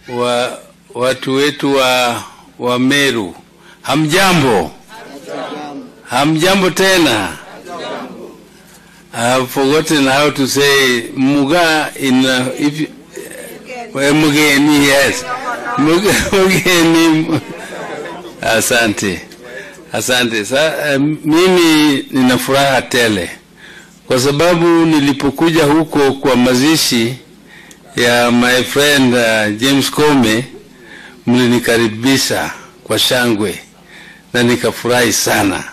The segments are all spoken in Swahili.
wa watu wetu wa, wa Meru, hamjambo? Hamjambo tena? I've forgotten how to say Muga in uh, if you- eh, Mugeni, yes. Muge- Mugeni. Asante, asante. Sa, eh, mimi nina furaha tele kwa sababu nilipokuja huko kwa mazishi ya my friend uh, James Comey mlinikaribisha kwa shangwe na nikafurahi sana,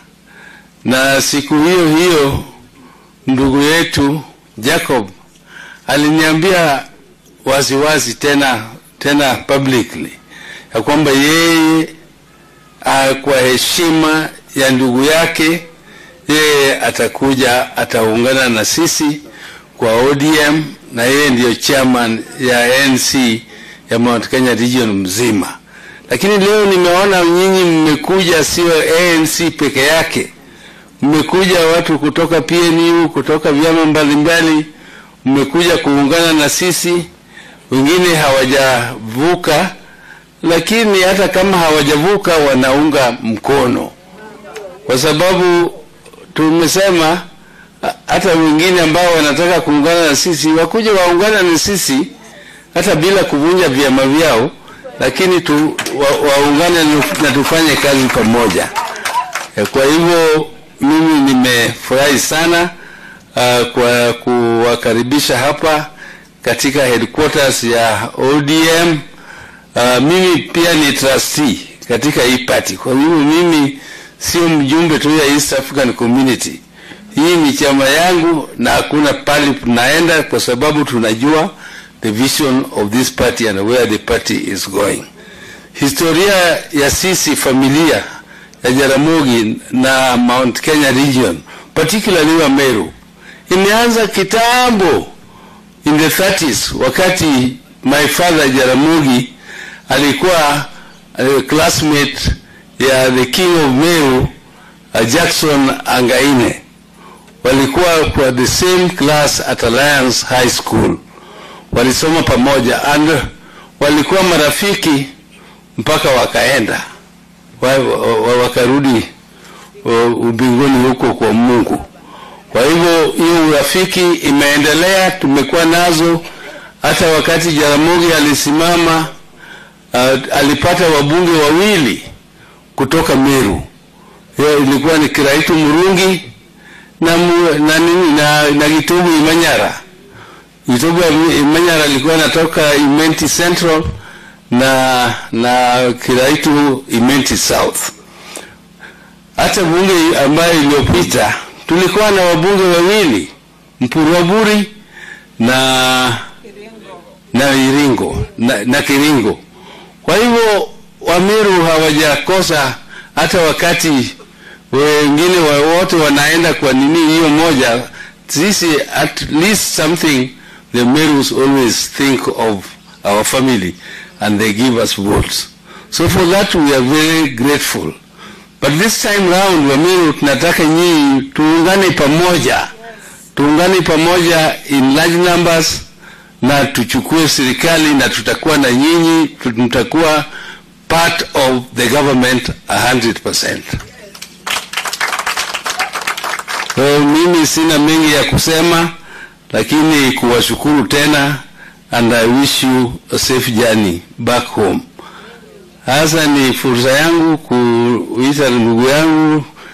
na siku hiyo hiyo ndugu yetu Jacob aliniambia waziwazi tena tena publicly ya kwamba yeye ah, kwa heshima ya ndugu yake yeye atakuja ataungana na sisi kwa ODM na yeye ndiyo chairman ya NC ya Mount Kenya region mzima. Lakini leo nimeona nyinyi mmekuja, sio ANC peke yake, mmekuja watu kutoka PNU, kutoka vyama mbalimbali, mmekuja kuungana na sisi. Wengine hawajavuka, lakini hata kama hawajavuka wanaunga mkono, kwa sababu tumesema ha- hata wengine ambao wanataka kuungana na sisi wakuja waungana na sisi hata bila kuvunja vyama vyao, lakini tu, wa, waungane na- na tufanye kazi pamoja. Eh, Kwa hivyo mimi nimefurahi sana uh, kwa kuwakaribisha hapa katika headquarters ya ODM. Uh, mimi pia ni trustee katika hii party. Kwa hivyo mimi sio mjumbe tu ya East African Community. Hii ni chama yangu na hakuna pali tunaenda kwa sababu tunajua the vision of this party and where the party is going. Historia ya sisi familia ya Jaramogi na Mount Kenya region, particularly wa Meru, imeanza kitambo in the 30s wakati my father Jaramogi alikuwa uh, classmate ya the king of Meru uh, Jackson Angaine walikuwa kwa the same class at Alliance High School, walisoma pamoja and walikuwa marafiki mpaka wakaenda wa, wa, wa, wakarudi uh, ubinguni huko kwa Mungu. Kwa hivyo hiyo urafiki imeendelea, tumekuwa nazo hata wakati Jaramogi alisimama uh, alipata wabunge wawili kutoka Meru. Hiyo ilikuwa ni Kiraitu Murungi na, mu, na, nini, na, na Gitubu Imanyara. Gitubu Imanyara alikuwa anatoka Imenti Central na na Kiraitu Imenti South. Hata bunge ambayo iliyopita tulikuwa na wabunge wawili Mpurwaburi na na Iringo na, na Kiringo. Kwa hivyo Wamiru hawajakosa hata wakati wengine wa- wote wanaenda kwa nini hiyo moja, sisi at least something the Merus always think of our family and they give us votes. So for that we are very grateful. But this time round Wamiru tunataka nyinyi tuungane pamoja, tuungane pamoja in large numbers na tuchukue serikali na tutakuwa na nyinyi, tutakuwa part of the government 100%. So, mimi sina mengi ya kusema, lakini kuwashukuru tena and I wish you a safe journey back home. Hasa ni fursa yangu kuita ndugu yangu